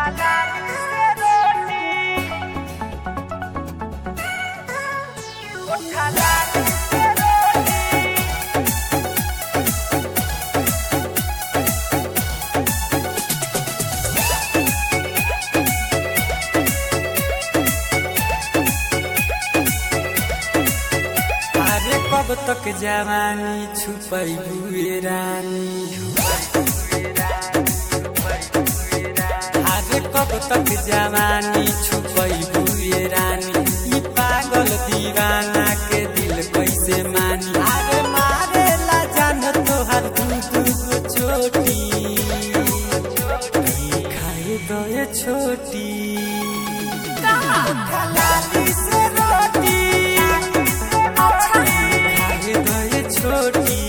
अरे कब तक जवानी छुपई हुए रानी अरे कब तक जवानी छुपई हुए रानी ई पागल दीवाना के दिल कैसे मानी अरे मारे ला जान तोहर दू दू गो चोटी खाए दो ये छोटी लाली से रोटी खाए दो ये छोटी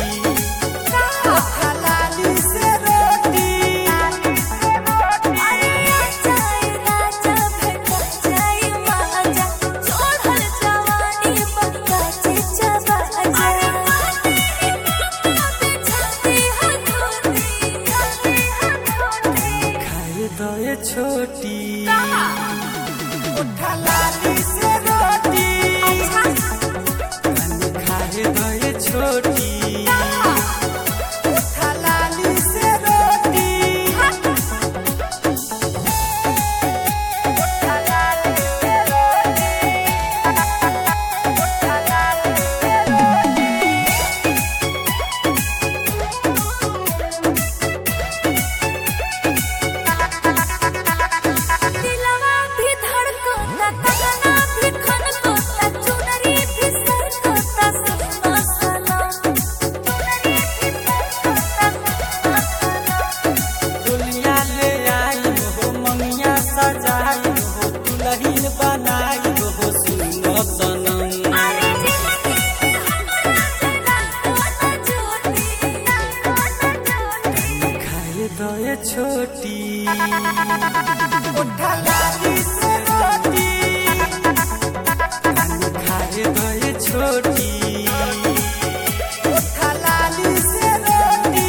लाली से रोटी खाए दो ये छोटी उठा लाली से रोटी खाए दो ये छोटी उठा लाली से रोटी दिलवा भी धड़कता कंगना भी खनकता चुनरी भी सरकता सुना सलाम चुनरी भी सरकता सुना सलाम दुनिया ले आई हो ममिया सजाई हो दुल्हन बनाई हो सुनो सनम अरे जिंदगी हमरा जगा कोना छोटी कोना छोटी खाए दो ये छोटी उठा लाली से रोटी खाए दो ये छोटी उठा लाली से रोटी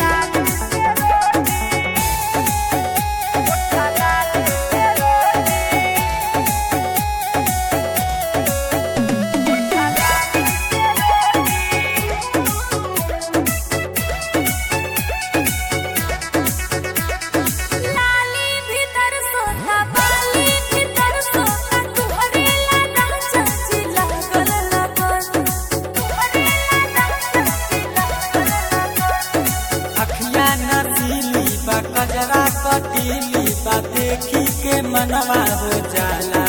लाली भीतर सोता बाली भीतर सोता तुहरे ला चाची लागल लगन तुहरे ला चाची लागल लगन अखिया नसीली बा कजरा कटीली बा देखी के मनवा हो जाला